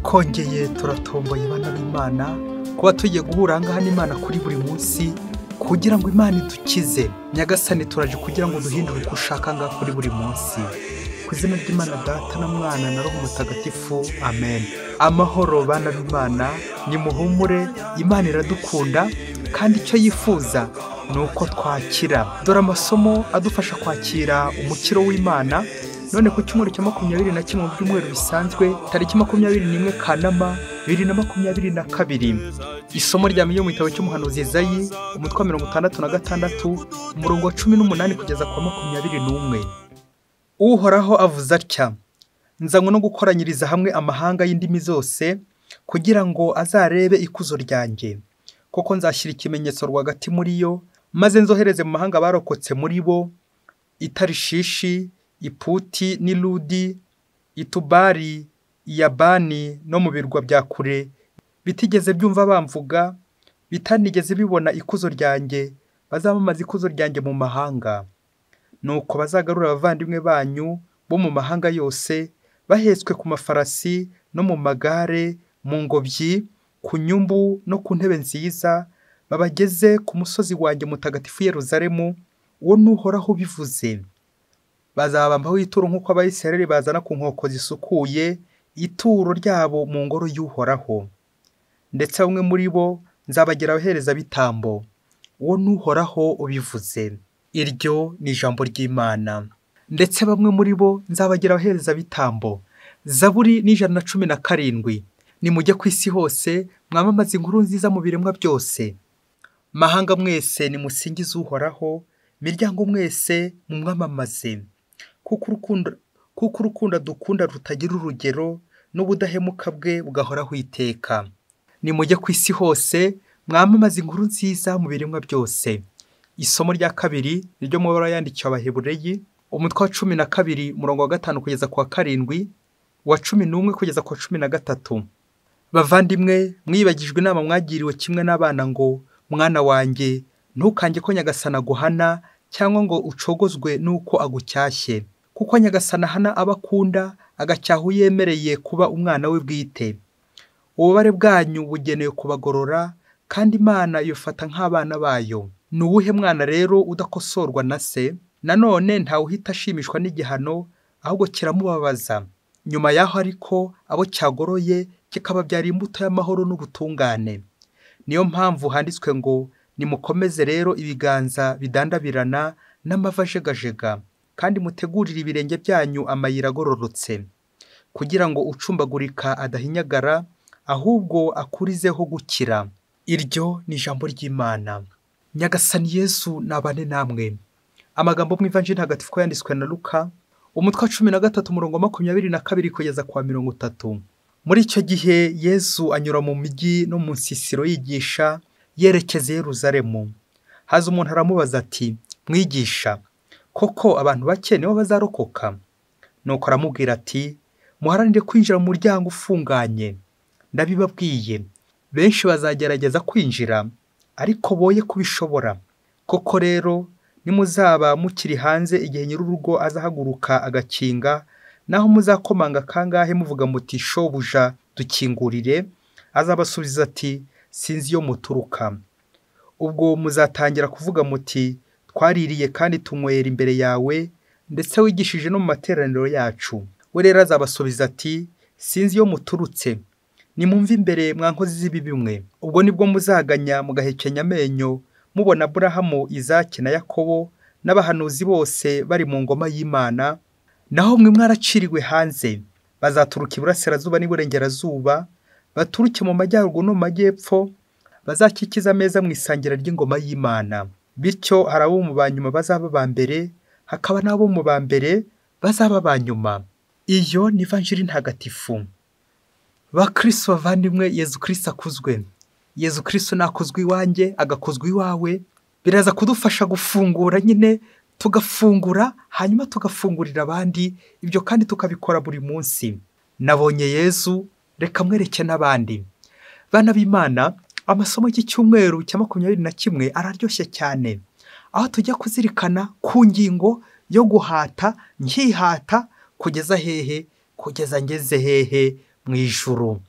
twongeye turatomboye bana b'imana kuba tugiye guhura ahangaha n'imana kuri buri munsi kugira ngo imana idukize nyagasani turaje kugira ngo duhindure uko ushaka ngaha kuri buri munsi ku izina ry'imana data na mwana na roho mutagatifu amen amahoro bana b'imana nimuhumure imana iradukunda kandi icyo yifuza ni uko twakira dore amasomo adufasha kwakira umukiro w'imana none ku cyumweru cya makumyabiri na kimwe mu byumweru bisanzwe tariki makumyabiri n'imwe kanama bibiri na makumyabiri na kabiri isomo rya yo mu gitabo cy'umuhanuzi Yezayi umutwe wa mirongo itandatu na gatandatu umurongo wa cumi n'umunani kugeza ku wa makumyabiri n'umwe uhoraho avuze atya nzanywe no gukoranyiriza hamwe amahanga y'indimi zose kugira ngo azarebe ikuzo ryanjye kuko nzashyira ikimenyetso rwagati muri yo maze nzohereze mu mahanga abarokotse muri bo itarishishi iputi n'irudi itubari iyabani no mu birwa bya kure bitigeze byumva bamvuga bitanigeze bibona ikuzo ryanjye bazamamaza ikuzo ryanjye mu mahanga nuko bazagarura abavandimwe banyu bo mu mahanga yose bahetswe ku mafarasi no mu magare mu ngobyi ku nyumbu no ku ntebe nziza babageze ku musozi wanjye mutagatifu Yeruzalemu uwo n'uhoraho ubivuze bazabambaho ituro nk'uko abayisiraheli bazana ku nkoko zisukuye ituro ryabo mu ngoro y'uhoraho ndetse bamwe muri bo nzabagira abahereza bitambo uwo n'uhoraho ubivuze iryo ni ijambo ry'imana ndetse bamwe muri bo nzabagira abahereza bitambo zaburi n'ijana na cumi na karindwi nimujye ku isi hose mwamamaze inkuru nziza mu biremwa byose mahanga mwese nimusingize uhoraho miryango mwese mumwamamaze kuko urukundo kuko urukundo dukunda rutagira urugero n'ubudahemuka bwe bugahoraho iteka nimujye ku isi hose mwamamaze inkuru nziza mu biremwa byose isomo rya kabiri ryo mu bara yandikiwe abahebureyi umutwe wa cumi na kabiri umurongo wa gatanu kugeza ku wa karindwi uwa cumi n'umwe kugeza ku wa cumi na gatatu bavandimwe mwibagijwe inama mwagiriwe kimwe n'abana ngo mwana wanjye ntukange ko nyagasana aguhana cyangwa ngo ucogozwe n'uko agucyashye kuko nyagasana ahana abo akunda agacyaha uyemereye kuba umwana we bwite ububare bwanyu bugenewe kubagorora kandi imana yufata nk'abana bayo ni uwuhe mwana rero udakosorwa na se nanone ntawuhita ashimishwa n'igihano ahubwo kiramubabaza nyuma yaho ariko abo cyagoroye kikababyara imbuto y'amahoro n'ubutungane niyo mpamvu handitswe ngo nimukomeze rero ibiganza bidandabirana n'amava ajegajega kandi mutegurire ibirenge byanyu amayira agororotse kugira ngo ucumbagurika adahinyagara ahubwo akurizeho gukira iryo ni ijambo ry'imana nyagasani yesu nabane namwe amagambo mu ivanjiri hagatifu ko yanditswe na luka umutwe wa cumi na gatatu umurongo makumyabiri na kabiri kugeza ku wa mirongo itatu muri icyo gihe yesu anyura mu mijyi no mu nsisiro yigisha yerekeza Yeruzalemu haza umuntu aramubaza ati mwigisha koko abantu bake nibo bazarokoka nuko aramubwira ati muharanire kwinjira mu muryango ufunganye ndabibabwiye benshi bazagerageza kwinjira ariko boye kubishobora koko rero nimuzaba mukiri hanze igihe nyir'urugo azahaguruka agakinga naho muzakomanga kangahe muvuga muti shobuja dukingurire azabasubiza ati sinzi iyo muturuka ubwo muzatangira kuvuga muti twaririye kandi tunywera imbere yawe ndetse wigishije no mu materaniro yacu we rero azabasubiza ati sinzi iyo muturutse nimwumve imbere mwa nkozi z'ibibi mwe ubwo nibwo muzaganya mugahekenya amenyo mubona aburahamu izaki na yakobo n'abahanuzi bose bari mu ngoma y'imana naho mwe mwaraciriwe hanze bazaturuka iburasirazuba n'iburengerazuba baturuke mu majyaruguru no mu majyepfo bazakikiza ameza mu isangira ry'ingoma y'imana bityo hari abo mu ba nyuma bazaba ba mbere hakaba n'abo mu ba mbere bazaba ba nyuma iyo ni vanjiri ntagatifu bakristo bavandimwe yezu kirisito akuzwe yezu kirisito nakuzwa iwanjye agakozwa iwawe biraza kudufasha gufungura nyine tugafungura hanyuma tugafungurira abandi ibyo kandi tukabikora buri munsi nabonye yezu reka mwereke n'abandi bana b'imana amasomo y'icyumweru cya makumyabiri na kimwe araryoshye cyane aho tujya kuzirikana ku ngingo yo guhata nkihata kugeza hehe kugeza ngeze hehe mu ijuru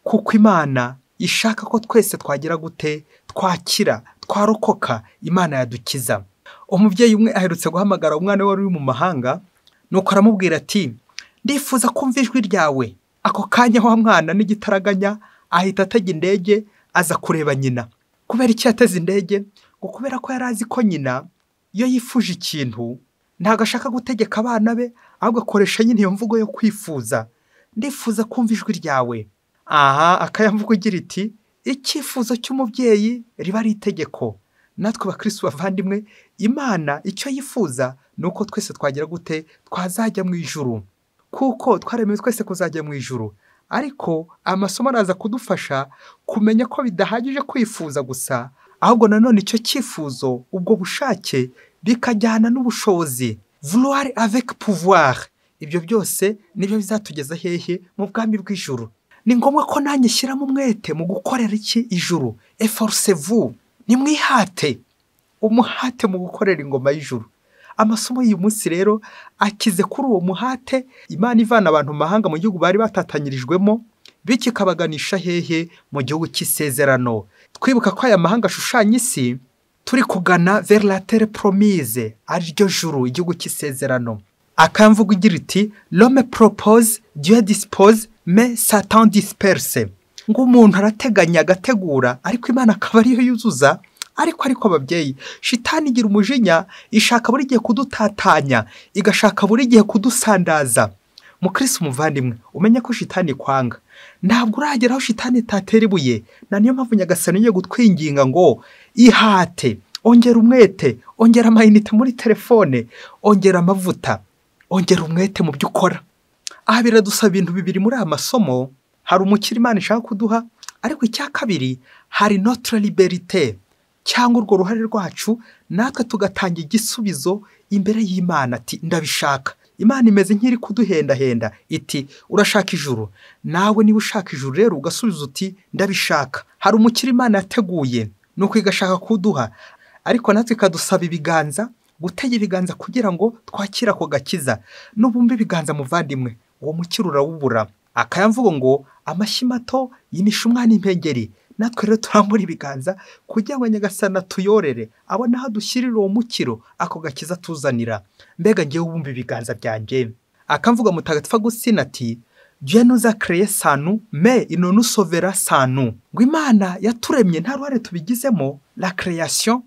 kuko imana ishaka ko twese twagira gute twakira twarokoka imana yadukiza umubyeyi umwe aherutse guhamagara umwana we wari uri mu mahanga nuko aramubwira ati ndifuza kumva ijwi ryawe ako kanya wa mwana n'igitaraganya ahita atega indege aza kureba nyina kubera icyo yateze indege ngo kubera ko yari azi ko nyina iyo yifuje ikintu ntabwo ashaka gutegeka abana be ahubwo akoresha nyine iyo mvugo yo kwifuza ndifuza kumva ijwi ryawe aha akayamvugo igira iti icyifuzo cy'umubyeyi riba ari itegeko natwe bakirisitu bavandimwe imana icyo yifuza ni uko twese twagira gute twazajya mu ijuru kuko twaremewe twese kuzajya mu ijuru ariko amasomo araza kudufasha kumenya ko bidahagije kwifuza gusa ahubwo nanone icyo cyifuzo ubwo bushake bikajyana n'ubushobozi vuruwari aveke puvuwari ibyo byose nibyo bizatugeza hehe mu bwami bw'ijuru ni ngombwa ko nanjye shyiramo umwete mu gukorera iki ijuru eforusevu nimwihate umuhate mu gukorera ingoma y'ijuru amasomo y'uyu munsi rero akize kuri uwo muhate imana ivana abantu mu mahanga mu gihugu bari batatanyirijwemo bityo ikabaganisha hehe mu gihugu cy'isezerano twibuka ko aya mahanga ashushanya isi turi kugana verilatere poromize ariryo juru igihugu cy'isezerano akamvuga igira iti rome poropoze diyo disipoze me satan disiperise ngo umuntu arateganya agategura ariko imana akaba ariyo yuzuza ariko ariko ababyeyi shitani igira umujinya ishaka buri gihe kudutatanya igashaka buri gihe kudusandaza mukirisi umuvandimwe umenye ko shitani kwanga ntabwo uragera aho shitani itatera ibuye na niyo mpamvu nyagasani yo gutwinginga ngo ihate ongera umwete ongera amayinite muri telefone ongera amavuta ongera umwete mu byo ukora aha biradusaba ibintu bibiri muri aya masomo hari umukire imana ishaka kuduha ariko icya kabiri hari notire liberite cyangwa urwo ruhare rwacu natwe tugatanga igisubizo imbere y'imana ati ndabishaka imana imeze nk'iri kuduhendahenda iti urashaka ijuru nawe niba ushaka ijuru rero ugasubiza uti ndabishaka hari umukire imana yateguye ni uko igashaka kuduha ariko natwe ikadusaba ibiganza gutega ibiganza kugira ngo twakire ako gakiza n'ubumbe ibiganza muvandimwe uwo mukire urawubura akayamvugo ngo amashyi mato yimishumwa n'impengeri natwe rero turambura ibiganza kugira ngo nyagasana tuyorere abone aho dushyirira uwo mukiro ako gakiza tuzanira mbega ngewe wumva ibiganza byanjye akamvuga mutagatifu agusina ati jya nuzakireye sanu me inonusovera sanu ngo imana yaturemye nta ruhare tubigizemo la kereyasiyo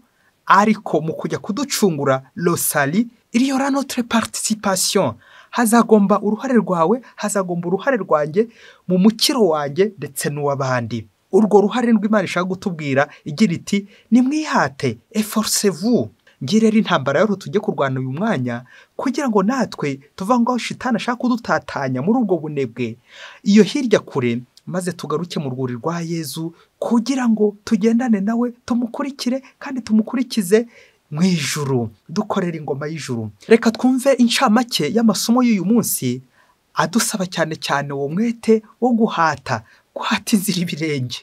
ariko mu kujya kuducungura rosari iriyo ranotire participation hazagomba uruhare rwawe hazagomba uruhare rwanjye mu mukiro wanjye ndetse n'uw'abandi urwo ruhare rw'imana ishaka gutubwira igira iti nimwihate eforusevu ngirere intambara yoroho tujye kurwana uyu mwanya kugira ngo natwe tuvangaho shitani ashaka kudutatanya muri ubwo bunebwe iyo hirya kure maze tugaruke mu rwuri rwa yezu kugira ngo tugendane nawe tumukurikire kandi tumukurikize mu ijuru dukorera ingoma y'ijuru reka twumve inshamake y'amasomo y'uyu munsi adusaba cyane cyane uwo mwete wo guhata guhata inzira ibirenge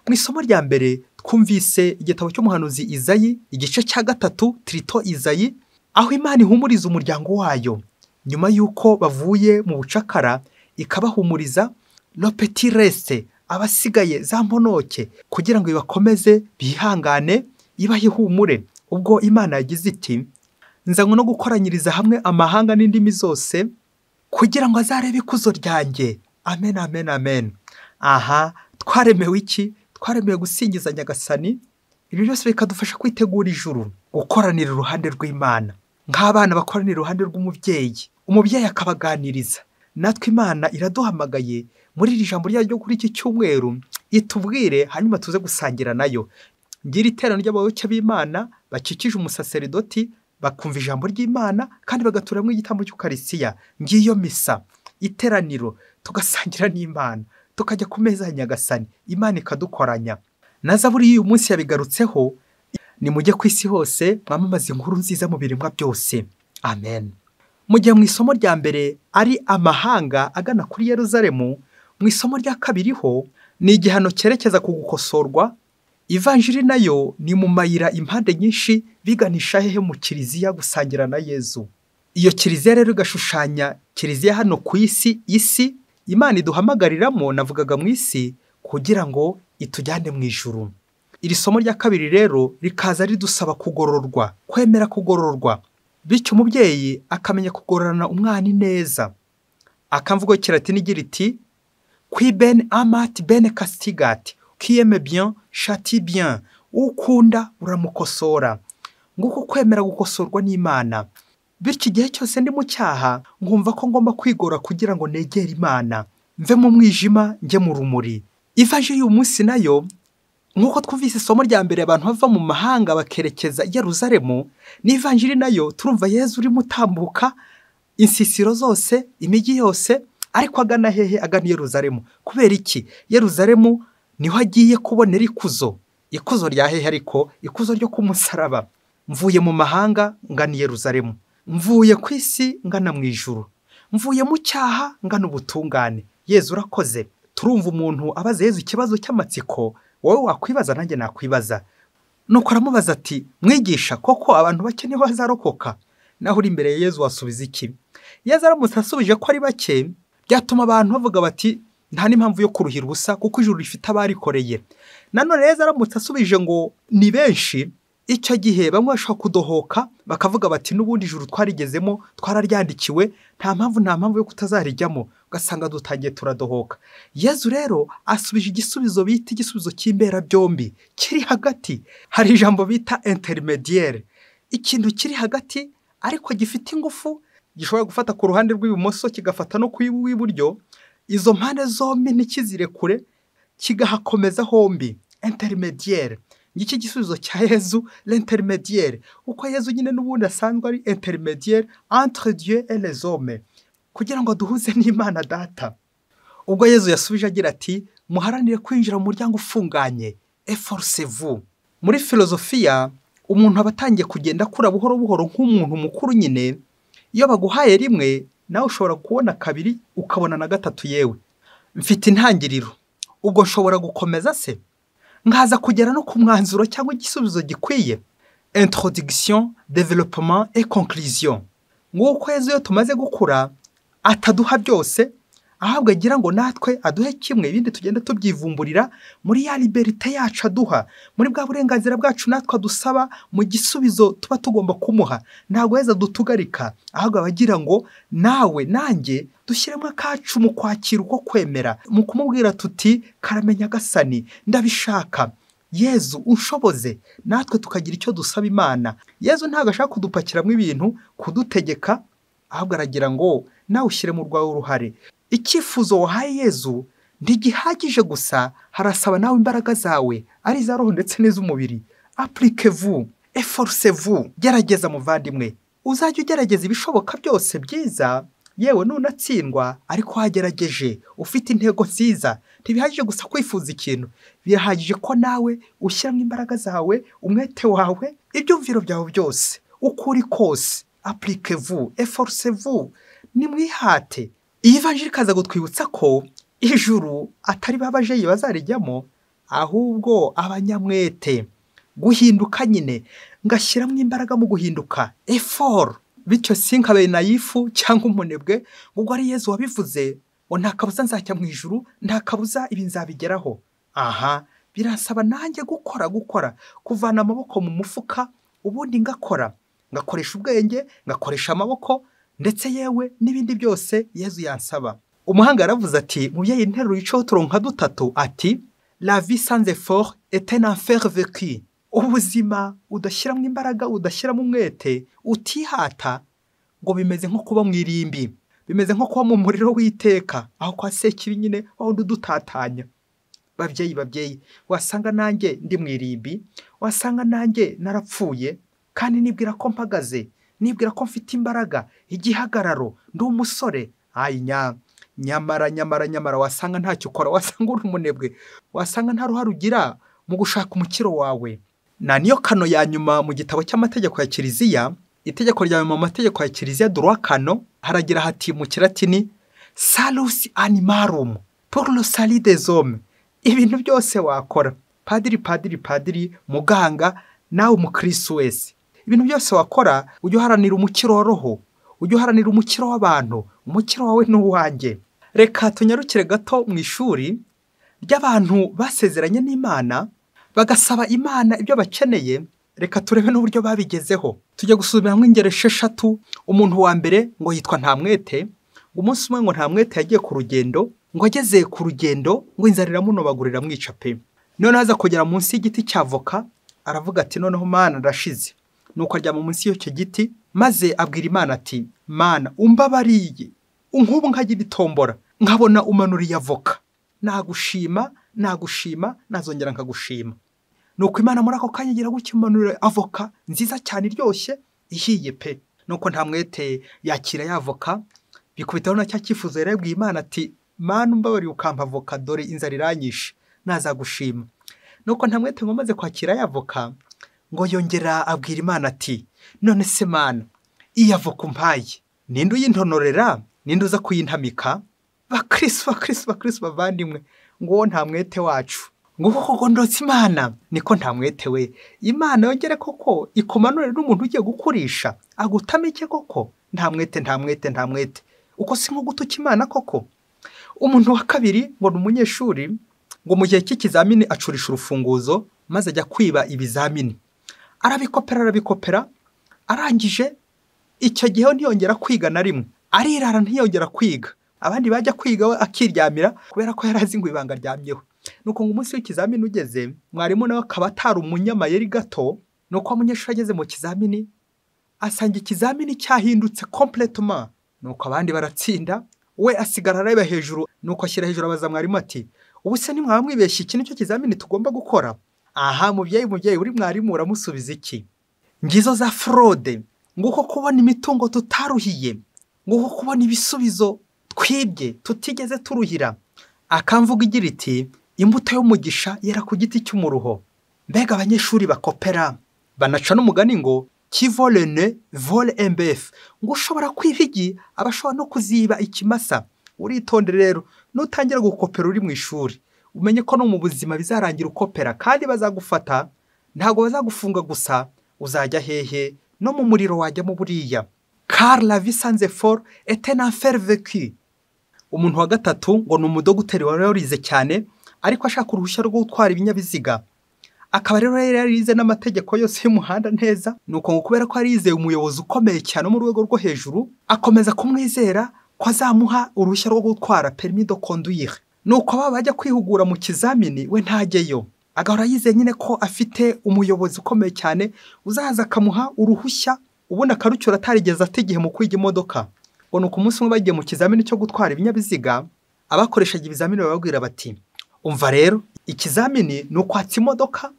mu isomo rya mbere twumvise igitabo cy'umuhanuzi izayi igice cya gatatu tirito izayi aho imana ihumuriza umuryango wayo nyuma y'uko bavuye mu bucakara ikabahumuriza ropeti rese abasigaye za mponoke kugira ngo ibakomeze bihangane ibahe ihumure ubwo imana yagize iti nzanywe no gukoranyiriza hamwe amahanga n'indimi zose kugira ngo azarebe ikuzo ryanjye amen amen amen aha twaremewe iki twaremewe gusingiza nyagasani ibi byose bikadufasha kwitegura ijuru gukoranira iruhande rw'imana nk'abana bakoranira iruhande rw'umubyeyi umubyeyi akabaganiriza natwe imana iraduhamagaye muri iri jambo ryayo ryo kuri iki cyumweru itubwire hanyuma tuze gusangira nayo ngira iteraniro ry'abayoboke b'imana bakikije umusaseridoti bakumva ijambo ry'imana kandi bagaturamo igitambo cy'ukarisiya ngiyo misa iteraniro tugasangira n'imana tukajya ku meza ya nyagasani imana ikadukoranya na zaburi y'uyu munsi yabigarutseho ni mujye ku isi hose mwamamaze inkuru nziza mu biremwa byose amen mu gihe mu isomo rya mbere ari amahanga agana kuri yeruzalemu mu isomo rya kabiri ho ni igihano cyerekeza ku gukosorwa ivanjiri nayo ni mu mayira impande nyinshi biganisha hehe mu kiliziya gusangira na yezu iyo kiliziya rero igashushanya kiliziya hano ku isi isi imana iduhamagariramo navugaga mu isi kugira ngo itujyane mu ijuru iri somo rya kabiri rero rikaza ridusaba kugororwa kwemera kugororwa bityo umubyeyi akamenya kugororana umwana neza akamvugo kiratini igira iti kwi bene amati bene kasitigati kiyeme bien shati bien ukunda uramukosora nguko kwemera gukosorwa n'imana bityo igihe cyose ndi mu cyaha nkumva ko ngomba kwigora kugira ngo negere imana mve mu mwijima njye mu rumuri ivaje y'uyu munsi nayo nk'uko twumvise isomo rya mbere abantu bava mu mahanga bakerekeza i Yerusalemu n'ivanjiri nayo turumva yezu urimo utambuka insisiro zose imijyi yose ariko agana hehe agana i Yerusalemu kubera iki Yerusalemu niho agiye kubonera ikuzo ikuzo rya hehe ariko ikuzo ryo kumusaraba mvuye mu mahanga ngana i Yerusalemu mvuye ku isi ngana mu ijuru mvuye mu cyaha ngana ubutungane yezu urakoze turumva umuntu abaza yezu ikibazo cy'amatsiko wowe wakwibaza nanjye nakwibaza nuko aramubaza ati mwigisha koko abantu bake niho bazarokoka naho uri imbere ya yezu wasubiza iki yezu aramutse asubije ko ari bake byatuma abantu bavuga bati nta n'impamvu yo kuruhira ubusa kuko ijuru rifite abarikoreye nanone yezu aramutse asubije ngo ni benshi icyo gihe bamwe bashobora kudohoka bakavuga bati n'ubundi ijuru twarigezemo twararyandikiwe nta mpamvu nta mpamvu yo kutazarijyamo ugasanga dutangiye turadohoka yezu rero asubije igisubizo bita igisubizo cy'imbera byombi kiri hagati hari ijambo bita interimediyeri ikintu kiri hagati ariko gifite ingufu gishobora gufata ku ruhande rw'ibumoso kigafata no ku iburyo izo mpande zombi ntikizire kure kigahakomeza hombi interimediyeri ngiki gisubizo cya yezu l'intermediaire uko yezu nyine n'ubundi asanzwe ari intermediaire entre dieu et les hommes kugira ngo duhuze n'imana data ubwo yezu yasubije agira ati muharanire kwinjira mu muryango ufunganye eforce vous muri filozofiya umuntu aba atangiye kugenda akura buhoro buhoro nk'umuntu mukuru nyine iyo baguhaye rimwe nawe ushobora kubona kabiri ukabona na gatatu yewe mfite intangiriro ubwo nshobora gukomeza se nkaza kugera no ku mwanzuro cyangwa igisubizo gikwiye introduction development et conclusion nk'uko yezu iyo tumaze gukura ataduha byose ahabwa agira ngo natwe aduhe kimwe ibindi tugenda tubyivumburira muri ya liberite yacu aduha muri bwa burenganzira bwacu natwe adusaba mu gisubizo tuba tugomba kumuha ntabwo yeza adutugarika ahubwo aba agira ngo nawe nanjye dushyiremo akacu mu kwakira uko kwemera mu kumubwira tuti karamenya gasani ndabishaka yezu ushoboze natwe tukagira icyo dusaba imana yezu ntabwo ashaka kudupakiramo ibintu kudutegeka ahubwo aragira ngo nawe ushyire mu rwawe uruhare icyifuzo wahaye yezu ntigihagije gusa harasaba nawe imbaraga zawe ari iza roho ndetse n'iz'umubiri apurike vu eforuse vu gerageza muvandimwe uzajya ugerageza ibishoboka byose byiza yewe nunatsindwa ariko wagerageje ufite intego nziza ntibihagije gusa kwifuza ikintu birahagije ko nawe ushyiramo imbaraga zawe umwete wawe ibyumviro byawe byose uko uri kose apurike vu eforuse vu ni mwihate iyi vanjiri ikaza kutwibutsa ko ijuru atari ba bajeyi bazarijyamo ahubwo abanyamwete guhinduka nyine ngashyiramo imbaraga mu guhinduka eforu bityo sinkabe na yifu cyangwa umunebwe ubwo ari yezu wabivuze ngo nta kabuza nzajya mu ijuru nta kabuza ibi nzabigeraho aha birasaba nanjye gukora gukora kuvana amaboko mu mufuka ubundi ngakora ngakoresha ubwenge ngakoresha amaboko ndetse yewe n'ibindi byose yezu yansaba umuhanga yaravuze ati mubyeyi nteruro yicayeho turonka dutatu ati la vie sans effort est un enfer vécu ubuzima udashyiramo imbaraga udashyiramo umwete utihata ngo bimeze nko kuba mu irimbi bimeze nko kuba mu muriro w'iteka aho kwa sekibi nyine wawundi udutatanya babyeyi babyeyi wasanga nanjye ndi mu irimbi wasanga nanjye narapfuye kandi nibwira ko mpagaze nibwira ko mfite imbaraga igihagararo ndi umusore nya nyamara nyamara nyamara wasanga ntacyo ukora wasanga uri umunebwe wasanga nta ruhare ugira mu gushaka umukiro wawe na niyo kano ya nyuma mu gitabo cy'amategeko ya kiliziya itegeko rya nyuma mu mategeko ya kiliziya duruwa kano haragira hati mu kiratini salusi animarum pour le salut des hommes ibintu byose wakora padiri padiri padiri muganga nawe umukirisi wese ibintu byose wakora ujye uharanira umukiro wa roho ujye uharanira umukiro w'abantu umukiro wawe ni uwanjye reka tunyarukire gato mu ishuri ry'abantu basezeranye n'imana bagasaba imana ibyo bakeneye reka turebe n'uburyo babigezeho tujya gusubiramwo ingero esheshatu umuntu wa mbere ngo yitwa ntamwete ngo umunsi umwe ngo ntamwete yagiye ku rugendo ngo ageze ku rugendo ngo inzara iramunobagurira mwica pe noneho aza kugera munsi y'igiti cya voka aravuga ati noneho mana arashize nuko aryama munsi y'icyo giti maze abwira imana ati mana umbabariye nk'ubu nkagira itombora nkabona umanuriye avoka nagushima nagushima nazongera nkagushima nuko imana muri ako kanya igira gutya umanurira avoka nziza cyane iryoshye ihiye pe nuko ntamwete yakira ya avoka bikubitaho na cya cyifuzo yarebwiye imana ati mana umbabariye ukampa avoka dore inzara iranyishe nazagushima nuko ntamwete ngo amaze kwakira ya avoka ngo yongera abwira imana ati none se mana iyi avoka umpaye ninde uyintonorera ninde uza kuyintamika bakirisi bakirisi bakirisi bavandimwe ngo nta mwete wacu ngo uko kugondotse imana niko nta mwete we imana yongere koko ikumanurire n'umuntu ugiye gukurisha agutamike koko nta mwete nta mwete nta mwete uko si nko gutuka imana koko umuntu wa kabiri ngo ni umunyeshuri ngo mu gihe cy'ikizamini acurisha urufunguzo maze ajya kwiba ibizamini arabikopera arabikopera arangije icyo gihe ntiyongera kwiga na rimwe arirara ntiyongera kwiga abandi bajya kwiga we akiryamira kubera ko yari azi ngo ibanga ryamyeho nuko ngo umunsi w'ikizamini ugeze mwarimu nawe akaba atari umunyamayeri gato nuko umunyeshuri ageze mu kizamini asanga ikizamini cyahindutse kompletoma nuko abandi baratsinda we asigara areba hejuru nuko ashyira hejuru abaza mwarimu ati ubu se nimwaba mwibeshye iki nicyo kizamini tugomba gukora aha mubyeyi mubyeyi uri mwarimu uramusubiza iki ngizo za forode nguko kubona imitungo tutaruhiye nguko kubona ibisubizo twibye tutigeze turuhira akamvuga igira iti imbuto y'umugisha yera ku giti cy'umuruho mbega abanyeshuri bakopera banaca n'umugani ngo kivolene vole embefu ngo ushobora kwihigi abashobora no kuziba ikimasa uritondere rero nutangira gukopera uri mu ishuri umenye ko no mu buzima bizarangira ukopera kandi bazagufata ntabwo bazagufunga gusa uzajya hehe no mu muriro wajyamo buriya kari la visanze foru etena ferveki umuntu wa gatatu ngo ni umudogiteri wari warize cyane ariko ashaka uruhushya rwo gutwara ibinyabiziga akaba rero yari yarize n'amategeko yose y'umuhanda neza ni uko ngo kubera ko yarizeye umuyobozi ukomeye cyane wo mu rwego rwo hejuru akomeza kumwizera ko azamuha uruhushya rwo gutwara perimi do konduyire nuko baba bajya kwihugura mu kizamini we ntajyeyo agahora yizeye nyine ko afite umuyobozi ukomeye cyane uzaza akamuha uruhushya ubundi akarucyura atarigeze igihe mu kwiga imodoka ngo ni umunsi umwe bagiye mu kizamini cyo gutwara ibinyabiziga abakoreshaga ibizamini bababwira bati umva rero ikizamini ni ukwatsa imodoka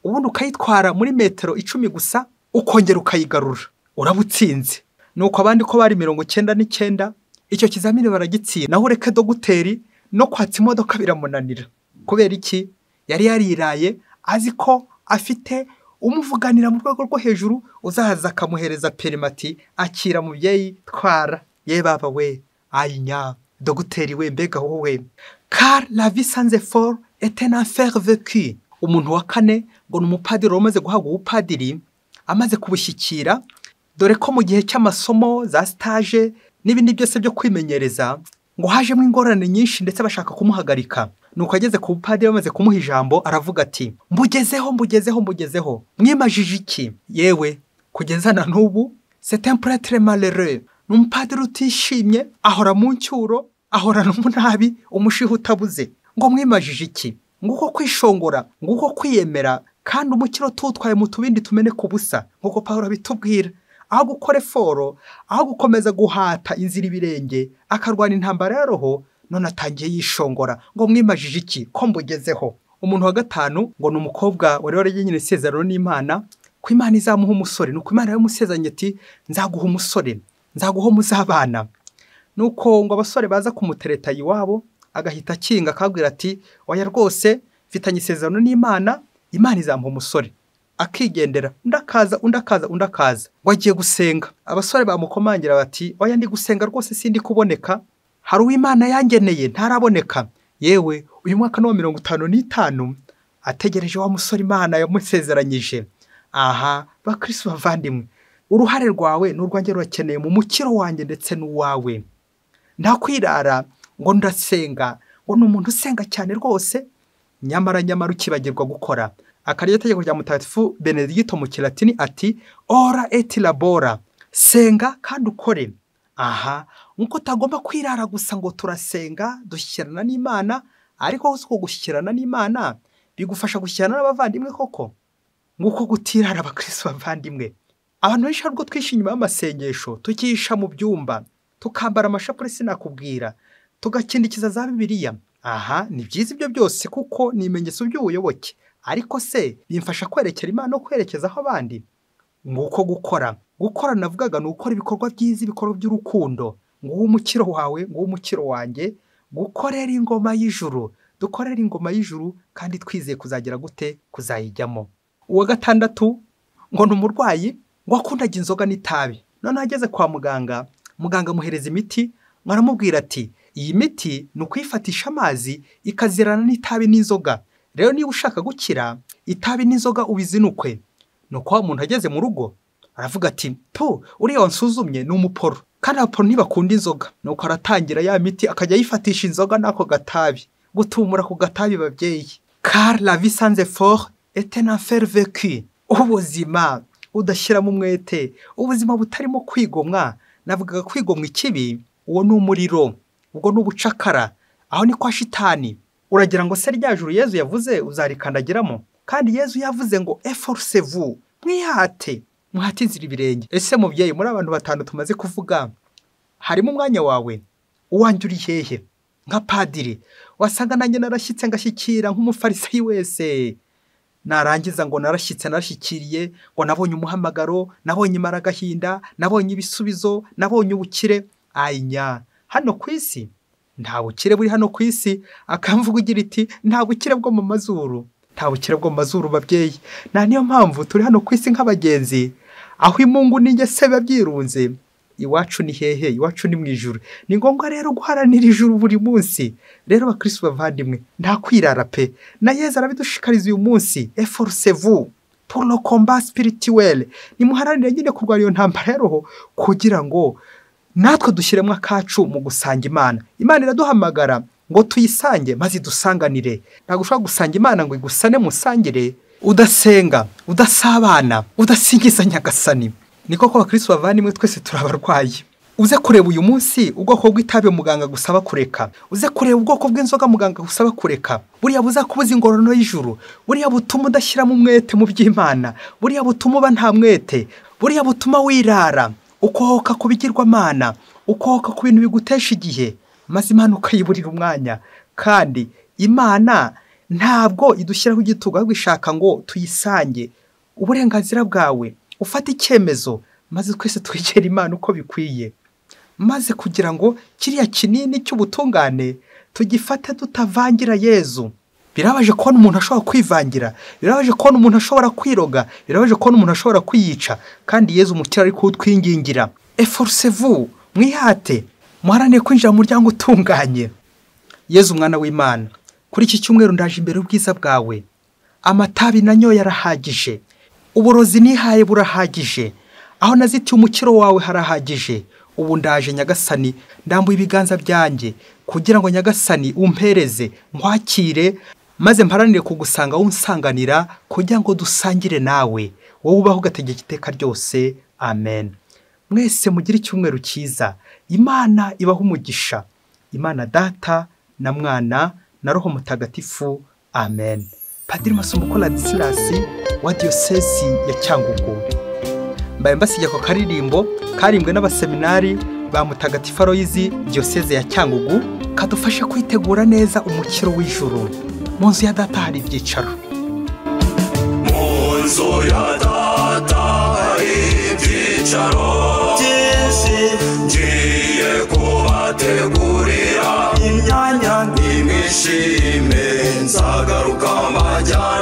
ubundi ukayitwara muri metero icumi gusa ukongera ukayigarura uraba utsinze ni uko abandi ko bari mirongo icyenda n'icyenda icyo kizamini baragitsinda naho ureke dogiteri no kwatsa imodoka biramunanira kubera iki yari yariraye azi ko afite umuvuganira mu rwego rwo hejuru uzaza akamuhereza perimati akira mubyeyi twara ye baba we ayinya dogiteri we mbega wowe kari la visanze foru etena ferveki umuntu wa kane ngo ni umupadiri wamaze guhabwa ubupadiri amaze kubushyikira dore ko mu gihe cy'amasomo za sitaje n'ibindi byose byo kwimenyereza ngo hajemo ingorane nyinshi ndetse bashaka kumuhagarika nuko ageze ku bupadiri bamaze kumuha ijambo aravuga ati mbugezeho mbugezeho mbugezeho mwimajije iki yewe kugeza na n'ubu setempuratere marere ni umupadiri utishimye ahora mu ncyuro ahorana umunabi umushiha utabuze ngo mwimajije iki nguko kwishongora nguko kwiyemera kandi umukiro tutwaye mu tubindi tumeneka ubusa nk'uko paul abitubwira aho gukora eforo aho gukomeza guhata inzira ibirenge akarwana intambara ya roho none atangiye yishongora ngo mwimajije iki ko mbugezeho umuntu wa gatanu ngo ni umukobwa wari waragenyene isezerano n'imana ko imana izamuha umusore ni uko imana yamusezanye ati nzaguha umusore nzaguha umuzabana ni uko ngo abasore baza kumutereta iwabo agahita akinga akabwira ati oya rwose mfitanye isezerano n'imana imana izamuha umusore akigendera undi akaza undi akaza undi akaza ngo agiye gusenga abasore bamukomangira bati oya ndi gusenga rwose sindi kuboneka hari uw'imana yangeneye ntaraboneka yewe uyu mwaka ni wa mirongo itanu n'itanu ategereje wa musore imana yamusezeranyije aha bakirisi bavandimwe uruhare rwawe ni urwanjye rurakeneye mu mukiro wanjye ndetse n'uwawe nta kwirara ngo ndasenga ngo ni umuntu usenga cyane rwose nyamara nyamara ukibagirwa gukora akaryo itegeko rya mutagatifu benedicto mu kilatini ati ora et labora senga kandi ukore aha nk'uko utagomba kwirara gusa ngo turasenga dushyikirana n'imana ariko si uko gushyikirana n'imana bigufasha gushyikirana n'abavandimwe koko nk'uko gutirara abakirisi bavandimwe abantu benshi ntabwo twishyura inyuma y'amasengesho tukisha mu byumba tukambara amashapure sinakubwira tugakindikiza za bibiliya aha ni byiza ibyo byose kuko ni ibimenyetso by'ubuyoboke ariko se bimfasha kwerekera imana no kwerekezaho abandi ni uko gukora gukora navugaga ni ugukora ibikorwa byiza ibikorwa by'urukundo nguwo umukiro wawe nguwo umukiro wanjye gukorera ingoma y'ijuru dukorera ingoma y'ijuru kandi twizeye kuzagera gute kuzayijyamo uwa gatandatu ngo ni umurwayi ngo akundaga inzoga n'itabi noneho ageze kwa muganga muganga amuhereza imiti aramubwira ati iyi miti ni ukuyifatisha amazi ikazirana n'itabi n'inzoga rero niba ushaka gukira itabi n'inzoga ubizinukwe ni uko wa muntu ageze mu rugo aravuga ati tu uriya wansuzumye ni umuporo kandi abaporo ntibakunda inzoga ni uko aratangira ya miti akajya yifatisha inzoga n'ako gatabi gutumura ku gatabi babyeyi kari la vie sans effort est un enfer vécu ubuzima udashyiramo umwete ubuzima butarimo kwigomwa navugaga kwigomwa ikibi uwo ni umuriro ubwo ni ubucakara aho ni kwa shitani uragira ngo se rya juru yezu yavuze uzarikandagiramo kandi yezu yavuze ngo eforuse vu mwihate muhate inzira ibirenge ese mubyeyi muri abantu batanu tumaze kuvuga harimo umwanya wawe uwanjye uri hehe nka padiri wasanga nanjye narashyitse ngashyikira nk'umufarisayi wese narangiza ngo narashyitse narashyikiriye ngo nabonye umuhamagaro nabonye imaragahinda nabonye ibisubizo nabonye ubukire anya hano ku isi nta bukire buri hano ku isi akamvuga ugira iti nta bukire bwo mu mazuru nta bukire bwo mu mazuru babyeyi nta niyo mpamvu turi hano ku isi nk'abagenzi aho imungu n'ingese biba byirunze iwacu ni hehe iwacu ni mu ijuru ni ngombwa rero guharanira ijuru buri munsi rero abakirisitu bavandimwe nta kwirara pe na yeza arabidushikariza uyu munsi eforuse vu polo komba sipirituwele nimuharanire nyine kurwara iyo ntambara ya roho kugira ngo natwe dushyiremo akacu mu gusanga imana imana iraduhamagara ngo tuyisange maze idusanganire ntabwo ushobora gusanga imana ngo igusane musangire udasenga udasabana udasingiza nyagasani ni koko abakirisitu bavandimwe twese turi abarwayi uze kureba uyu munsi ubwoko bw'itabi muganga gusaba kureka uze kureba ubwoko bw'inzoga muganga gusaba kureka buriya buzakubuza ingororano y'ijuru buriya butuma udashyiramo umwete mu by'imana buriya butuma uba nta mwete buriya butuma wirara ukohoka ku bigirwamana ukohoka ku bintu bigutesha igihe maze imana ukayiburira umwanya kandi imana ntabwo idushyiraho igitugu ahubwo ishaka ngo tuyisange uburenganzira bwawe ufate icyemezo maze twese twegere imana uko bikwiye maze kugira ngo kiriya kinini cy'ubutungane tugifate tutavangira yezu birabaje kubona umuntu ashobora kwivangira birabaje kubona umuntu ashobora kwiroga birabaje kubona umuntu ashobora kwiyica kandi yezu umukira ari kuwutwingingira eforuse vu mwihate muharanire kwinjira mu muryango utunganye yezu umwana w'imana kuri iki cyumweru ndaje imbere y'ubwiza bwawe amatabi nanyoye arahagije uburozi nihaye burahagije aho nazitiye umukiro wawe harahagije ubu ndaje nyagasani ndambuye ibiganza byanjye kugira ngo nyagasani umpereze nkwakire maze mparanire kugusanga unsanganira kugira ngo dusangire nawe wowe ubaho ugategeka iteka ryose amen mwese mugire icyumweru cyiza imana ibaho umugisha imana data na mwana na roho mutagatifu amen padiri masumo radisilasi wa diyosesi ya cyangugu mbaye mbasiga ako karirimbo karimbwe n'abaseminari ba mutagatifu aroyizi diyoseze ya cyangugu kadufashe kwitegura neza umukiro w'ijuru mu nzu ya data hari ibyicaro mu nzu ya data hari ibyicaro byinshi ngiye kubategurira imyanya nimwishime nzagaruka mbajyana